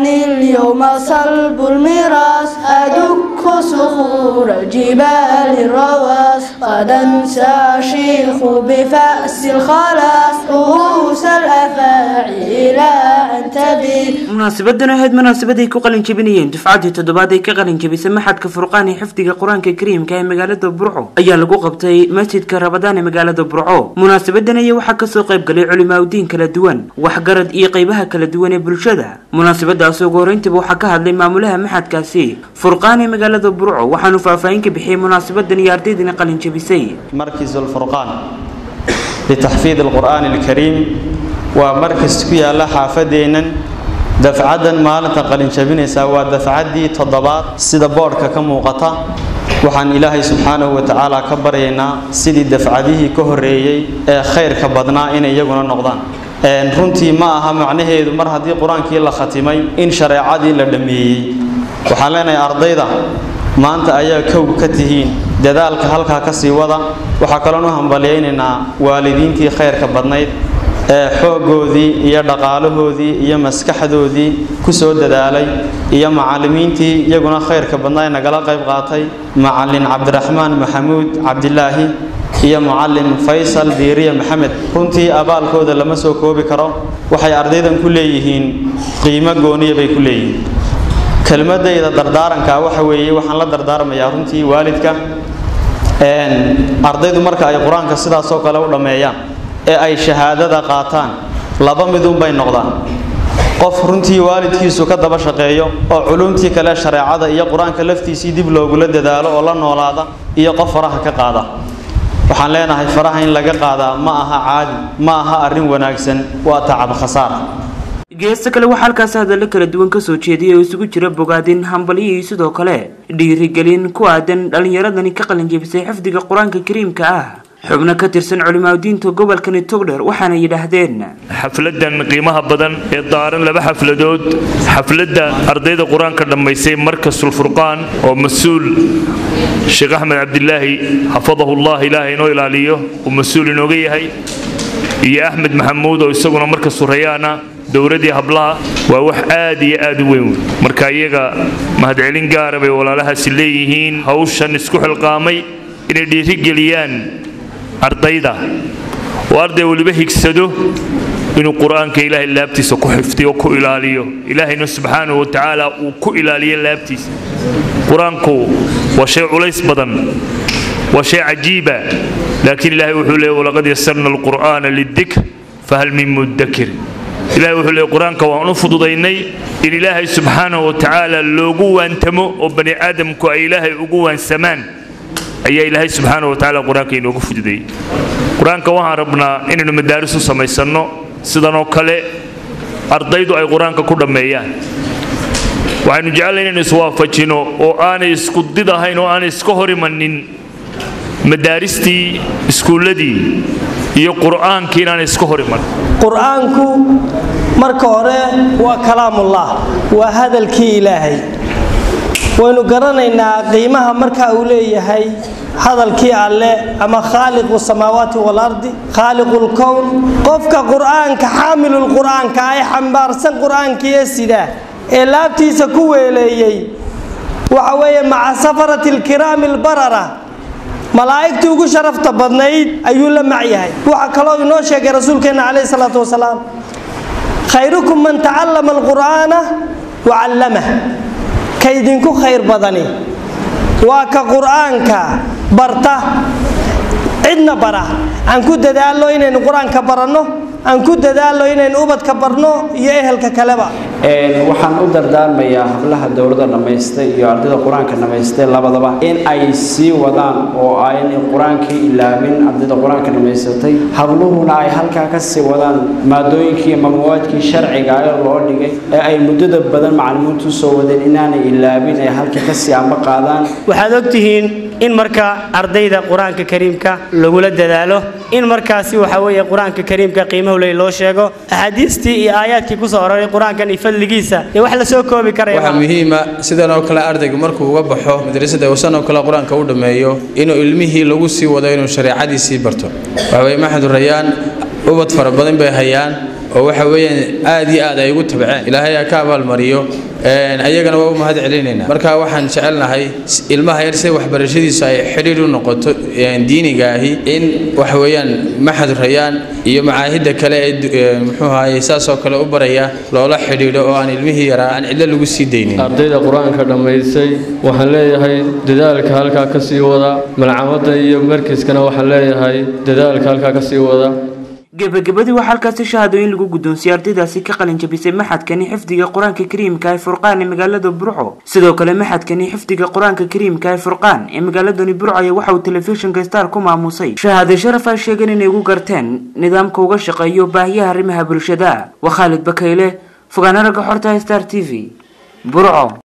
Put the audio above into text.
أني اليوم صلب المراس أدك صخور الجبال الرواس غدا سأشيخ بفأس الخلاص رؤوس الأفاعي إلى أن تبيد munaasabadan ahayd munaasabaday ku qalin jebinayeen dufcaddii toddobaad ay ka qalin jebisay maxadka furqaan ee xifdiga qur-aanka kariimka ee magaalada burco ayaa lagu qabtay masjidka rabadaan ee magaalada burco munaasabadan ayaa waxaa kasoo qayb galay culimaaudiin kala duwan waxgarad iyo qeybaha kala duwan ee bulshada munaasabadaas ugu horeyntiiba waxaa ka hadlay maamulaha maxadkaasi furqaan ee magaalada burco waxaanu faahfaahin ka bixiyey munaasabadan iyo ardaydani qalin jebisay مركز الفرقان لتحفيظ القرآن الكريم ومركز كيالا حافدينا دفعدا مالنتا قلن شبينيسا ودفعدي تضباط سيدا بوركا كموقتا waxaan ilaahay subxaanahu wa tacaala ka baryaynaa sidii dafcadihii ka horreeyey ee khayrka badnaa inay iyaguna noqdaan runtii ma aha macnaheedu mar haddii qur-aankii la khatimay in shareecadii la dhammeeyey waxaan leenahay ardayda maanta ayaa kow ka tihiin dadaalka halkaa ka sii wada waxaa kaloon u hambalyaynaynaa waalidiintii khayrka badnayd ee xooggoodii iyo dhaqaalahoodii iyo maskaxdoodii ku soo dadaalay iyo macallimiintii iyaguna khayrka badnaa ee nagala qayb qaatay macallin cabdiraxmaan maxamuud cabdilaahi iyo mucallin faysal diiriye maxamed runtii abaalkooda lama soo koobi karo waxay ardaydan ku leeyihiin qiimo gooniya bay ku leeyihiin kelmadayda dardaaranka waxa weeye waxaan la dardaarmayaa runtii waalidka ardaydu marka ay qur-aanka sidaasoo kale u dhammeeyaan ee ay shahaadada qaataan laba midunbay noqdaan qof runtii waalidkiisu ka daba shaqeeyo oo culumtii kale shareecada iyo qur-aanka laftiisii dib loogula dadaalo oo la noolaada iyo qof faraha ka qaada waxaan leenahay faraha in laga qaadaa ma aha caadi ma aha arrin wanaagsan waa tacab khasaar geesta kale waxaa halkaasi hadallo kala duwan kasoo jeediyay oo isugu jira bogaadin hambalyo iyo sidoo kale dhiirigelin ku aadan dhallinyaradani ka qalin jebisay xifdiga qur-aanka kariimka ah xubno ka tirsan culimaadudiinta gobolkani togdher waxaana yidhaahdeen xafladan qiimaha badan ee daaran laba xafladood xafladda ardayda qur-aanka dhammaysay markasul furqaan oo mas-uul sheekh axmed cabdilaahi xafadahullah ilaahay inoo ilaaliyo uu mas-uul inooga yahay iyo axmed maxamuud oo isaguna marka surayaana dowladii hablaha waa wax aad iyo aad u weyn marka iyaga mahadcelin gaara bay walaalahaasi leeyihiin hawshan isku xilqaamay inay dhiirigeliyaan ardayda oo arday weliba higsado inuu qur-aanka ilaahay laabtiisa ku xifdiyo ku ilaaliyo ilaahayna subxaanahu wa tacaala uu ku ilaaliyo laabtiisa qur-aanku waa shay culays badan waa shay cajiiba laakiin ilaahay wuxuu leeyay walaqad yasarna alqur'aana lidikr fahal min mudakir ilahay wuxuu leeyay qur-aanka waan u fududaynay in ilaahay subxaanahu wa tacaala loogu waantamo oo bani aadamku ay ilaahay ugu waansamaan ayaa ilaahay subxaana wa tacaala qur-aanka inoogu fududeeyey qur-aanka waxaan rabnaa inaynu madaaris u samaysanno sidanoo kale ardaydu ay qur-aanka ku dhammeeyaan waxaynu jecellay inaynu iswaafajino oo aanay isku did ahayn oo aanay iska hor imanin madaaristii iskuulladii iyo qur'aankii inaanay iska hor iman qur-aanku marka hore waa kalaamullah waa hadalkii ilaahay waynu garanaynaa qiimaha marka uu leeyahay hadalkii alle ama khaaliqu samaawaati walardi khaaliqu lkown qofka qur-aanka xaamilulqur'aanka ay xambaarsan qur-aankiiyo sida ee laabtiisa ku weeleeyey waxa weeye maca safarati alkiraami albarara malaa'igtii ugu sharafta badnayd ayuu la macyahay waxa kaloo inoo sheegay rasuulkeenna calayhi salaatu wasalaam khayrukum man tacallama alqur'aana wa callamah ka idinku khayr badani waa ka qur'aanka barta cidna bara aan ku dadaalno inaynu qur-aanka baranno aan ku dadaalno inaynu ubadka barno iyo ehelka kaleba waxaan u dardaarmayaa hablaha dowladda dhammaystay iyo ardayda qur-aanka dhammaystay labadaba in ay sii wadaan oo aynay qur-aankii ilaabin ardayda qur-aanka dhammaysatay habluhuna ay halkaa ka sii wadaan maadooyinkii ama mawaadkii sharciga ee loo dhigay ee ay muddada badan macallimiintu soo wadeen inaanay ilaabin ay halkii kasii amba qaadaan waxaad ogtihiin in marka ardayda qur-aanka kariimka lagula dadaalo in markaasi waxa weeye qur-aanka kariimka qiimahu ley loo sheego axaadiistii iyo aayaadkii kusoo aroray qur-aankan iyo fadligiisa dee wax lasoo koobi karaya waxaa muhiima sidan oo kale ardaygu markuu uga baxo madrasada uusan oo kale qur-aanka u dhammeeyo inuu ilmihii lagu sii wado inuu shareecadiisii barto waxaweye maxamed rayaan ubad fara badan bay hayaan oo waxa weeyaan aad iyo aad ay ugu tabceen ilaahay ha ka abaalmariyo ayagana waa u mahad celinaynaa marka waxaan jecelnahay ilmaha yar sida waxbarashadiisu ay xidhiir u noqoto diiniga ahi in waxa weeyaan maxad rayaan iyo macaahidda kale ee muxuu ahaye saasoo kale u baraya loola xidhiidho oo aan ilmihii yaraa aan cidlo lagu sii daynin ardayda qur-aanka dhammaysay waxaan leeyahay dadaalka halkaa ka sii wada malcamadda iyo markiskana waxaan leeyahay dadaalka halkaa ka sii wada gebagabadii waxaa halkaasi shahaadooyin lagu guddoonsiyey ardaydaasi ka qalin jabisay maxadkani xifdiga qur-aanka kariimka ee furqaan ee magaalada burco sidoo kale maxadkani xifdiga qur-aanka kariimka ee furqaan ee magaaladani burco ayaa waxa uu telefishinka star ku maamusay shahaade sharaf ay sheegeen inay ugu garteen nidaamka uga shaqeeyo baahiyaha arrimaha bulshada waa khaalid bakayle fogaana ragga xorta star t v burco